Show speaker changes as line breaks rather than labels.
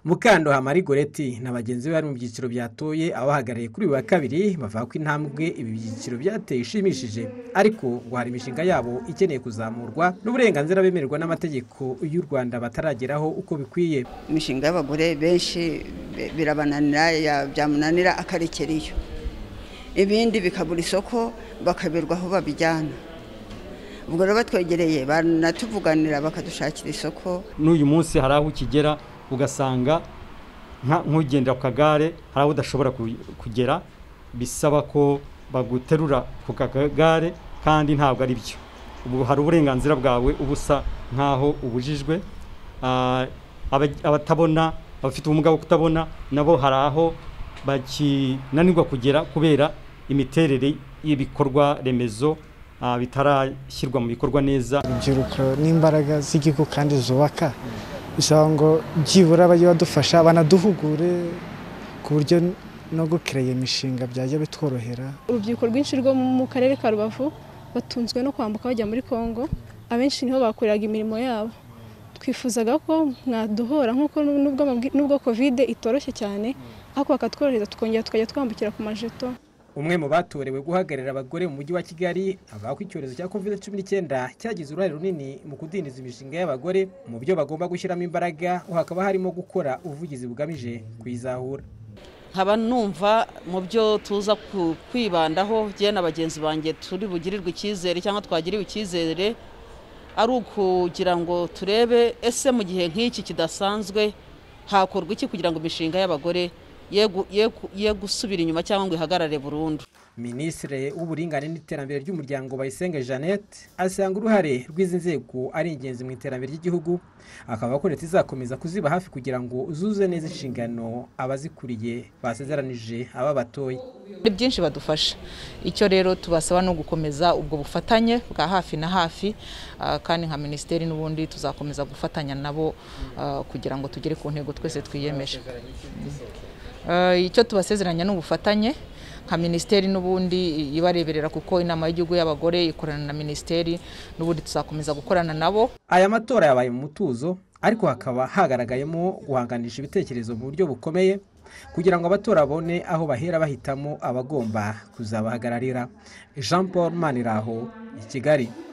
Mukando Marie Goreti na bagenzi be bari mu byiciro byatoye abahagarariye kuri uyu wa kabiri bavuga ko intambwe ibi byiciro byateye ishimishije ariko ngo hari imishinga yabo ikeneye kuzamurwa n'uburenganzira bemererwa n'amategeko y'u Rwanda batarageraho uko bikwiye
imishinga y'abagore benshi birabananira byamunanira akarekera iyo ibindi bikabura isoko bakaberwa aho babijyana ubwo rero batwegereye banatuvuganira bakadushakira isoko
n'uyu munsi hari aho ukigera ugasanga nk'ugendera ku kagare hari aho udashobora kugera bisaba ko baguterura ku kagare kandi ntabwo ari byo ubu hari uburenganzira bwawe uba usa nk'aho ubujijwe abatabona abafite ubumuga bwo kutabona nabo hari aho bakinanirwa kugera kubera imiterere y'ibikorwa remezo bitarashyirwa mu bikorwa neza
urubyiruko n'imbaraga z'igihugu kandi zubaka bisaba ngo byibura bajye badufasha banaduhugure ku buryo no gukiraya imishinga byajya bitworohera
urubyiruko rwinshi rwo mu karere ka rubavu batunzwe no kwambuka bajya muri kongo abenshi niho bakoreraga imirimo yabo twifuzaga ko mwaduhora nk'uko n'ubwo kovide itoroshye cyane ariko bakatworohereza tukongera tukajya twambukira ku majeto
umwe mu batorewe guhagararira abagore mu mujyi wa kigali avuga ko icyorezo cya covid cumi n'icyenda cyagize uruhare runini mu kudindiza imishinga y'abagore mu byo bagomba gushyiramo imbaraga ubu hakaba harimo gukora ubuvugizi bugamije kuyizahura
nkaba numva mu byo tuza kwibandaho njye na bagenzi banjye turi bugirirwe icyizere cyangwa twagiriwe icyizere ari ukugira ngo turebe ese mu gihe nk'iki kidasanzwe hakorwa iki kugira ngo imishinga y'abagore ye gusubira inyuma cyangwa ngo ihagarare burundu
minisitiri w'uburinganire n'iterambere ry'umuryango bayisenge jeannette asanga uruhare rw'izi nzego ari ingenzi mu iterambere ry'igihugu akaba ko leta izakomeza kuziba hafi kugira ngo zuze neza inshingano abazikuriye basezeranije aba batoye
byinshi badufasha icyo rero tubasaba no gukomeza ubwo bufatanye bwa hafi na hafi kandi nka minisiteri n'ubundi tuzakomeza gufatanya nabo kugira ngo tugere ku ntego twese twiyemeje icyo tubasezeranya ni ubufatanye nka minisiteri n'ubundi ibareberera kuko inama y'igihugu y'abagore ikorana na minisiteri n'ubundi tuzakomeza gukorana nabo
aya matora yabaye mu mutuzo ariko hakaba hagaragayemo guhanganisha ibitekerezo mu buryo bukomeye kugira ngo abatora babone aho bahera bahitamo abagomba kuzabahagararira jean paul maniraho i kigali